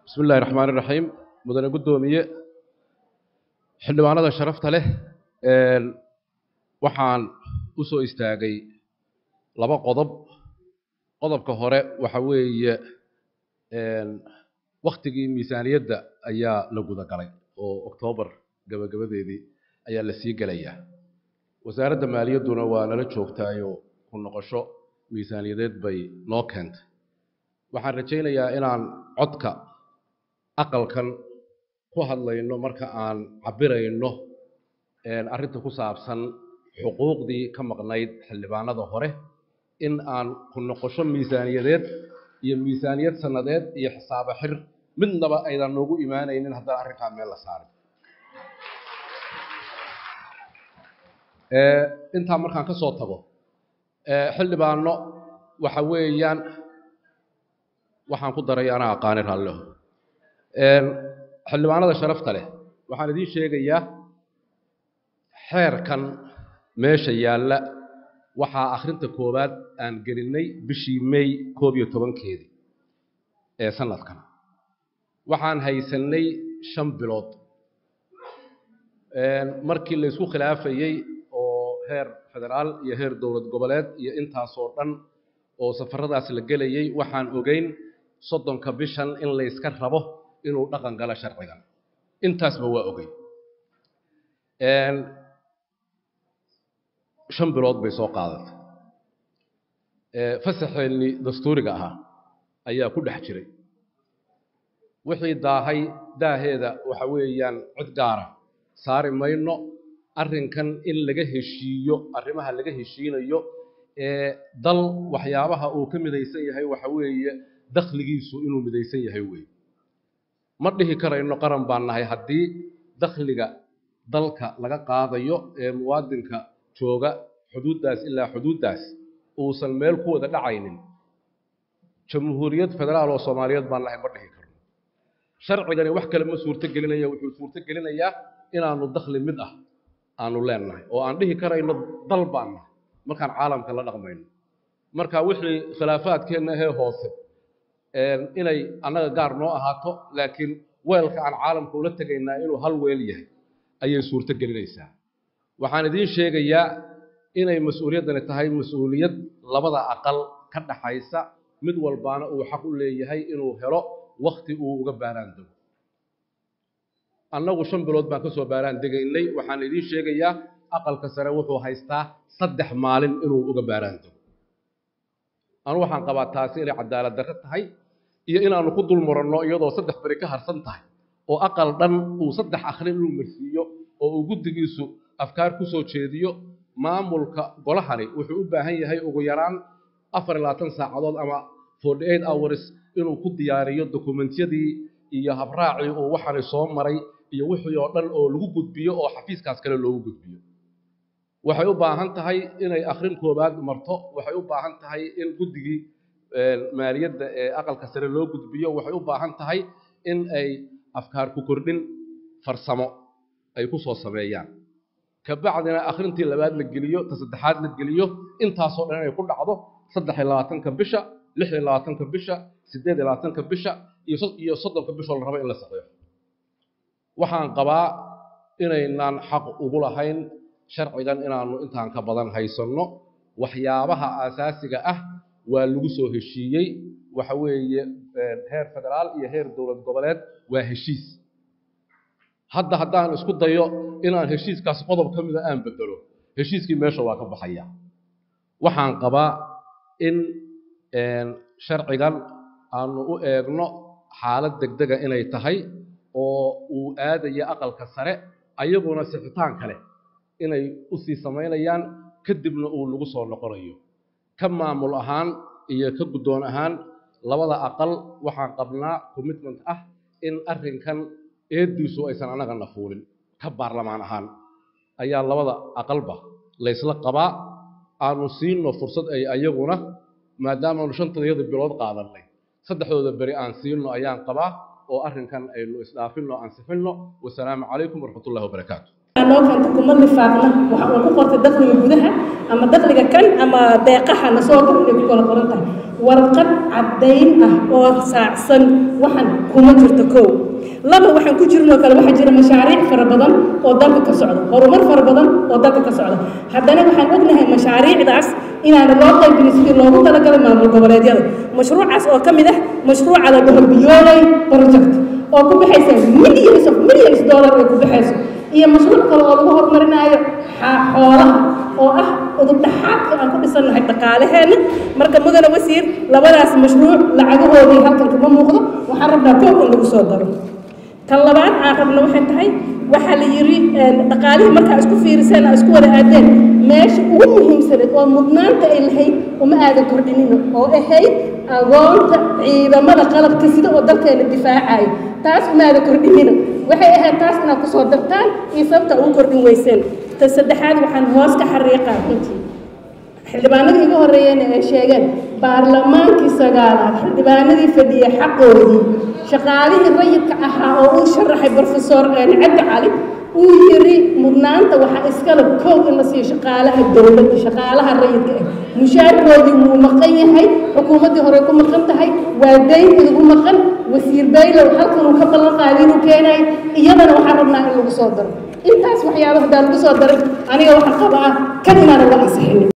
bismi illahi raxmaan iraxiim mudane guddoomiye xildhibaanada sharafta leh waxaan u soo istaagay laba qodob qodobka hore waxa weeye waktigii miisaaniyadda ayaa la guda galay oo oktoobar gabagabadeedii ayaa la sii gelayaa wasaaradda maaliyadduna waa nala joogtaayoo ku noqosho miisaaniyadeed bay noo keentay waxaan rajaynayaa inaan codka aqalkan ku hadlayno marka aan cabirayno arrinta ku saabsan xuquuqdii ka maqnayd xildhibaanada hore in aan ku noqosho miisaaniyadeed iyo miisaaniyad sannadeed iyo xisaabo xir midnaba aydan noogu imaanaynin haddaan arrinkaa meel la saarin intaa markaan ka soo tago xildhibaano waxa weeyaan waxaan ku daray anaa aqaani raalleho xildhibaanada sharafta leh waxaan idiin sheegayaa xeerkan meesha yaalla waxaa akhrinta koowaad aan gelinnay bishii may koob iyo tobankeedii ee sanadkan waxaan haysannay shan bilood markii la isku khilaafayey oo heer federaal iyo heer dowlad goboleed iyo intaasoo dhan oo safaradaas la gelayey waxaan ogeyn soddonka bishan in layska rabo inuu dhaqan galo sharcigan intaasba waa ogey shan bilood bay soo qaadatay fasaxeennii dastuuriga ahaa ayaa ku dhex jiray wixii daahay daaheeda waxa weeyaan cid gaara saari mayno arrinkan in laga heshiiyo arrimaha laga heshiinayo ee dal waxyaabaha uu ka midaysan yahay waxa weeye dakhligiisu inuu midaysan yahay weeye ma dhihi karayno qaran baan nahay haddii dakhliga dalka laga qaadayo ee muwaadinka jooga xuduuddaas ilaa xuduuddaas uusan meel ku wada dhacaynin jamhuuriyad federaal oo soomaaliyeed baan nahay ma dhihi karno sharcigani wax kale ma suurto gelinaya wuxuu suurto gelinayaa inaanu dakhli mid ah aanu leennahay oo aan dhihi karayno dal baan nahay markaan caalamka la dhaqmayno marka wixii khilaafaadkeenna ahee hoose inay annaga gaar noo ahaato laakiin weelka aan caalamka ula tegaynaa inuu hal weel yahay ayay suurto gelinaysaa waxaan idiin sheegayaa inay mas-uuliyaddani tahay mas-uuliyad labada aqal ka dhaxaysa mid walbaana uu xaq u leeyahay inuu helo wakti uu uga baaraan dego annagu shan bilood baan ka soo baaraan degaynay waxaan idiin sheegayaa aqalka sare wuxuu haystaa saddex maalin inuu uga baaraan dego anu waxaan qabaa taasi inay cadaalad darro tahay iyo inaanu ku dul muranno iyadoo saddex beri ka harsan tahay oo aqal dhan uu saddex akhrin inuu marsiiyo oo uu guddigiisu afkaar ku soo jeediyo maamulka golahani wuxuu u baahan yahay ugu yaraan afar iyo labaatan saacadood ama forty eight hours inuu ku diyaariyo dokumentiyadii iyo habraacii uu waxani soo maray iyo wixii oo dhan oo lagu gudbiyo oo xafiiskaas kale loogu gudbiyo waxay u baahan tahay inay akhrin koowaad marto waxay u baahan tahay in guddigii maaliyadda ee aqalka sare loo gudbiyo waxay u baahan tahay in ay afkaar ku kordhin farsamo ay ku soo sameeyaan kabacdina akhrintii labaad la geliyo ta saddexaad la geliyo intaasoo dhan inay ku dhacdo saddex iyo labaatanka bisha lix iyo labaatanka bisha siddeed iyo labaatanka bisha iyo soddonka bishoo la rabo in la saxeexo waxaan qabaa inaynaan xaq ugu lahayn sharcigan inaanu intaan ka badan haysanno waxyaabaha aasaasiga ah waa lagu soo heshiiyey waxa weeye heer federaal iyo heer dowlad goboleed waa heshiis hadda haddaan isku dayo inaan heshiiskaas qodob ka mida aan bedelo heshiiskii meesha waa ka baxaya waxaan qabaa in sharcigan aanu u eegno xaalad degdega inay tahay oo uu aadaya aqalka sare ayaguna sixitaan kale inay u sii samaynayaan kadibna uu lagu soo noqonayo ka maamul ahaan iyo ka guddoon ahaan labada aqal waxaan qabnaa commitment ah in arrinkan eeddiisu aysan annagana fuulin ka baarlamaan ahaan ayaa labada aqalba laysla qabaa aanu siino fursad ay ayaguna maadaamaanu shantadayada bilood qaadannay saddexdooda beri aan siino ayaan qabaa oo arrinkan aynu isdhaafinno ansixinno wasalaamu calaykum waraxmatullahi wabarakaatu noo keenta kuma nifaaqna waxa uu ku qortay dakhliga gudaha ama dakhliga kan ama deeqaha na soo gal inay ku kala qoran tahay warqad caddayn ah oo saacsan waxan kuma jirto kow laba waxaan ku jirnoo kale waxaa jira mashaariic fara badan oo dalka ka socda horumar fara badan oo dalka ka socda haddana waxaan ognahay mashaariicdaas inaana loo qaybinin sidii loogu talagalay maamul goboleedyada mashruucaas oo ka mid ah mashruuca la dhaho biyooley project oo ku baxaysa millions of millions dollar ay ku baxayso iyo mashruuc kale oo lagu horumarinaayo xoolaha oo ah udubdhaxaadka aan ku dhisannahay dhaqaalaheenna marka mudane wasiir labadaas mashruuc lacagahoodii halkan kama muuqdo waxaan rabnaa koob in lagu soo daro tan labaad aan rabna waxay tahay waxaa la yidhi dhaqaalihii markaa isku fiiriseen aa isku wada aadeen meesha ugu muhiimsaneed oo mudnaanta ay lahayd uma aadan kordhinino oo ahayd agoonta ciidamada qalabka sida oo dalkeena difaacayo taas uma aadan kordhinino waxay ahayd taas inaad kusoo dartaan iyo sababta ugu kordhin weyseen ta saddexaad waxaan hoos ka xariiqaa runtii xildhibaanadii iga horreeyeen ay sheegeen baarlamaankii sagaalaad xildhibaanadii fadhiya xaqoodii shaqaalihii rayidka ahaa oo uu sharaxay brofesor cabdi cali uu yiri mudnaanta waxaa iskale kow in la siiyo shaqaalaha dowladda shaqaalaha rayidka ah mushaarkoodii wuu maqan yahay xukuumaddii hore ku maqan tahay waa dayn idigu maqan wasiir baylow halkan uu ka ballan qaaday inuu keenayo iyadana waxaan rabnaa in lagu soo daro intaas waxyaaba hadaa lagu soo daray aniga waxaa qaba ah kan inaana la ansixinin